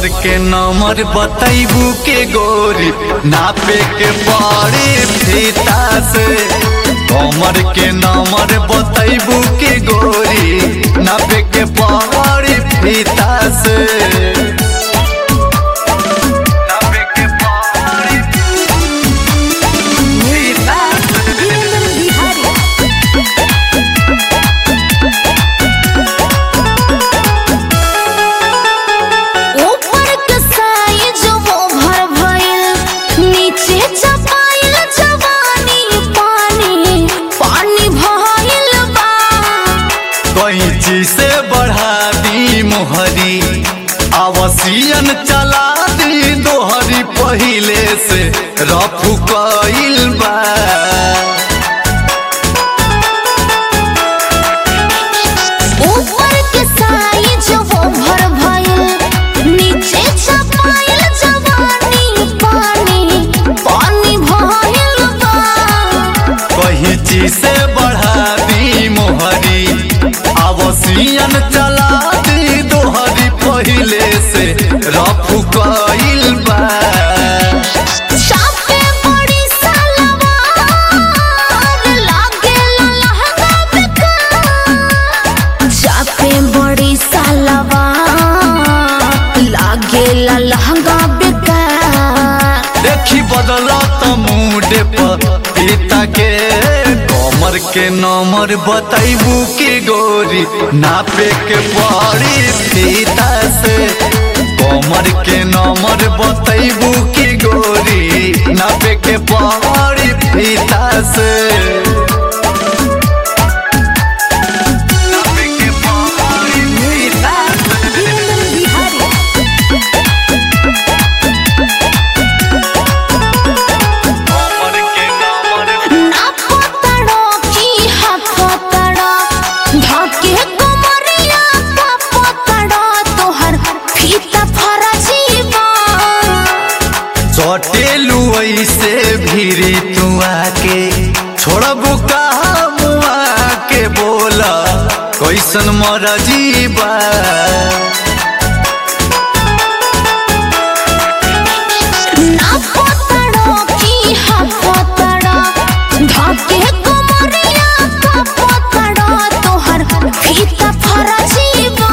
कमर के नंबर बतैबू के गोरी नापे के पड़े फीता से कमर के नंबर बतैबू के गोरी नापे के पड़े फीता से नापे के पड़ी फीता से। ऊपर के साइज वो भर भइल नीचे चपाइल जवानी पानी पानी भइल बा कैंची से बढ़ा दी मोहरी आवसियन चला दी दोहरी पहिले से रफू कइल बा ऊपर के साइज वो भर भइल नीचे चपाइल जवानी पानी पानी भइल बा कैंची से बढ़ा दी मोहरी आवसियन चला दी दोहरी पहिले से रफू कइल बा चापे बड़ी सलवार लागे लहंगा बेकार चापे बड़ी सलवार लागे लहंगा बेकार देखी बदलत मूड पर पिता के कमर के नंबर बतैबू के गोरी नापे के पड़ी फीता से कमर के नंबर बतैबू के गोरी नापे के पड़ी फीता से नापे के पड़ी फीता से। कमर के नंबर ना पतड़ो की हाथ पतड़ो ढके कमरिया का पतड़ो तोहर फीता फरजीबा चटेलू ऐसे भीरी तू आके छोड़बू कहा मुआ के बोला कैसन मरजीबा ना पतड़ो की हाथ पतड़ो ढके कमरिया का पतड़ो तोहर फीता फरजीबा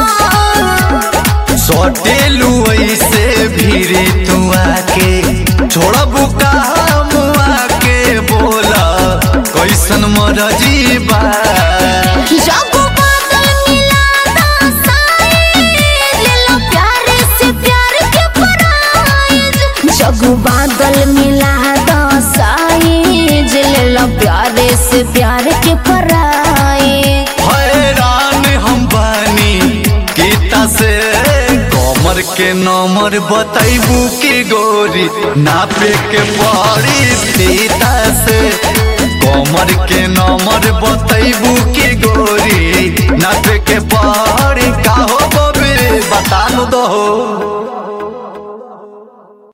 चटेलू ऐसे भीरी तू आके छोड़बू कहा मुआ के बोला कैसन मरजीबा जब बादल मिलाता साइज ले लो प्यारे से प्यार के प्राइज जब बादल मिलाता साइज ले लो प्यारे से प्यार के प्राइज हैरान हम बानी गीता से कमर के नंबर बतैबू के गोरी नापे के पड़ी फीता से कमर के नंबर बतैबू के गोरी नापे के पड़ी का हो बबे बता दो